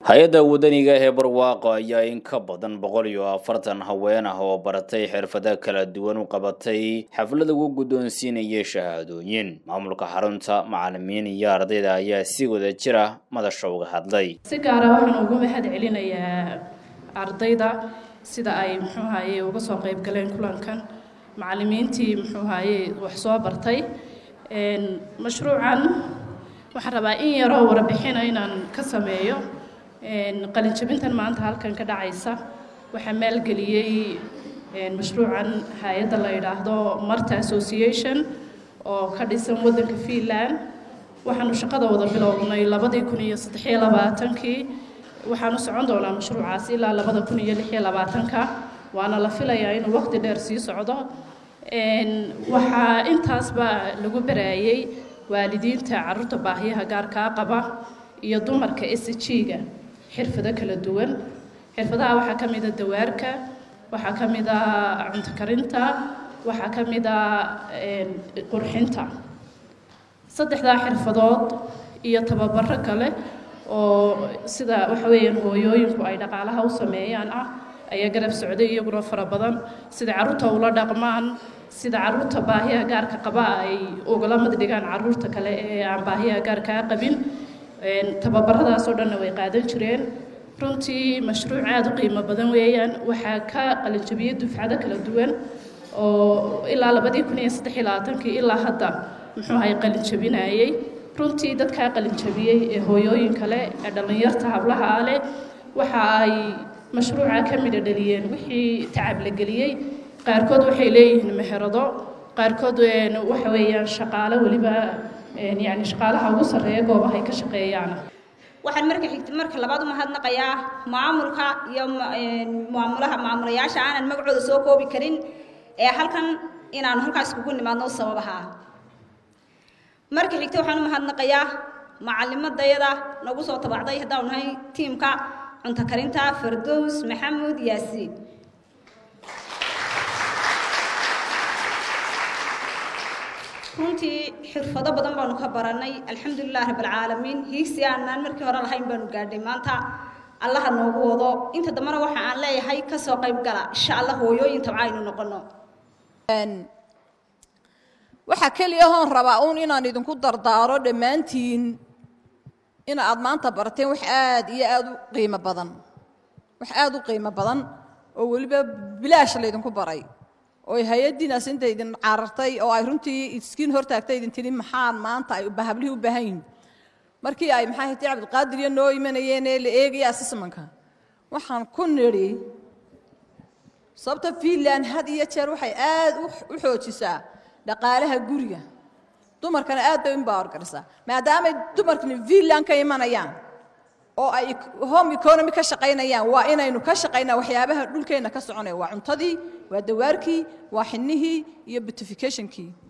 hay-adda wadaniga ee barwaaqo ayaa in ka badan boqol iyo afartan haween ah oo baratay xirfado kala duwan u qabatay xaflad ugu guddoonsiinaya shahaadooyin maamulka xarunta macalimiin iyo ardayda ayaa si wada jir ah madasha uga hadlay si gaara waxaan ugu mahad celinayaa ardayda sida ay muxuu ahaye uga soo qayb galeen kulankan macalimiintii muxuu ahaye wax soo bartay mashruucan waxaan rabaa in yaroo warbixina inaan ka sameeyo qalinjabintan maanta halkan ka dhacaysa waxaa maalgeliyey mashruucan hay-adda la yidhaahdo marta association oo ka dhisan waddanka finland waxaanu shaqada wada bilownay labadii kun iyo saddexiyo labaatankii waxaanu socon doonaa mashruucaasi ilaa labada kun iyo lixiyo labaatanka waana la filayaa inuu waqti dheer sii socdo waxaa intaasba lagu baraayey waalidiinta caruurta baahiyaha gaarkaa qaba iyo dumarka s g-ga xirfado kala duwan xirfadaha waxaa ka mid a dawaarka waxaa ka mid a cunto karinta waxaa ka mid a qurxinta saddexdaa xirfadood iyo tababaro kale oo sida waxa weeyaan hooyooyinku ay dhaqaalaha u sameeyaan ah ayaa garab socday iyaguna fara badan sida carruurta ula dhaqmaan sida carruurta baahiyaha gaarka qaba ay ugala mid dhigaan carruurta kale ee aan baahiyaha gaarkaa qabin tababaradaasoo dhanna way qaadan jireen runtii mashruuc aada u qiimo badan weeyaan waxaa ka qalinjabiyey dufcado kala duwan oo ilaa labadii kun iyo saddex iyo labaatankii ilaa hadda muxuu ahay qalinjabinayey runtii dadkaa qalinjabiyey ee hooyooyin kale ee dhallinyarta hablaha ah leh waxa ay mashruuca ka midha dhaliyeen wixii tacab la geliyey qaarkood waxay leeyihiin meherado qaarkood waxa weeyaan shaqaale weliba yani shaqaalaha ugu sarreeya goobahay ka shaqeeyaan waxaan marka xigta marka labaad u mahadnaqayaa maamulka iyo maamulaha maamulayaasha aanan magacooda soo koobi karin ee halkan inaanu halkaas kugu nimaadno sababaha marka xigta waxaan u mahadnaqayaa macalimadayada nagu soo tabacday haddaanu nahay tiimka cunto karinta fardows maxamuud yaasiin runtii xirfado badan baanu ka baranay alxamdulilah rabbilcaalamiin hiigsi aanaan markii hore lahayn baanu gaadhay maanta allaha noogu wado inta dambena waxa aan leeyahay kasoo qayb gala insha allah hooyooyin tabca aynu noqono waxaa keliya hoon rabaa uun inaan idinku dardaaro dhammaantiin in aad maanta barateen wax aad iyo aad u qiimo badan wax aad u qiimo badan oo weliba bilaash laydinku baray oo hay-addiinaas inta idin carartay oo ay runtii iskiin hortaagtay idin tidhi maxaan maanta ay hablihii u baahan yihin markii ay maxaa hiti cabdiqaadir iyo noo imanayeen ee la eegaya assessmanka waxaan ku nidhi sababta finland had iyo jeer waxay aad u xoojisaa dhaqaalaha guriga dumarkana aad bay imbawargarisaa maadaamay dumarkani finland ka imanayaan oo ay home economy ka shaqaynayaan waa inaynu ka shaqaynaa waxyaabaha dhulkeenna ka soconaya waa cuntadii waa dawaarkii waa xinnihii iyo beautificationkii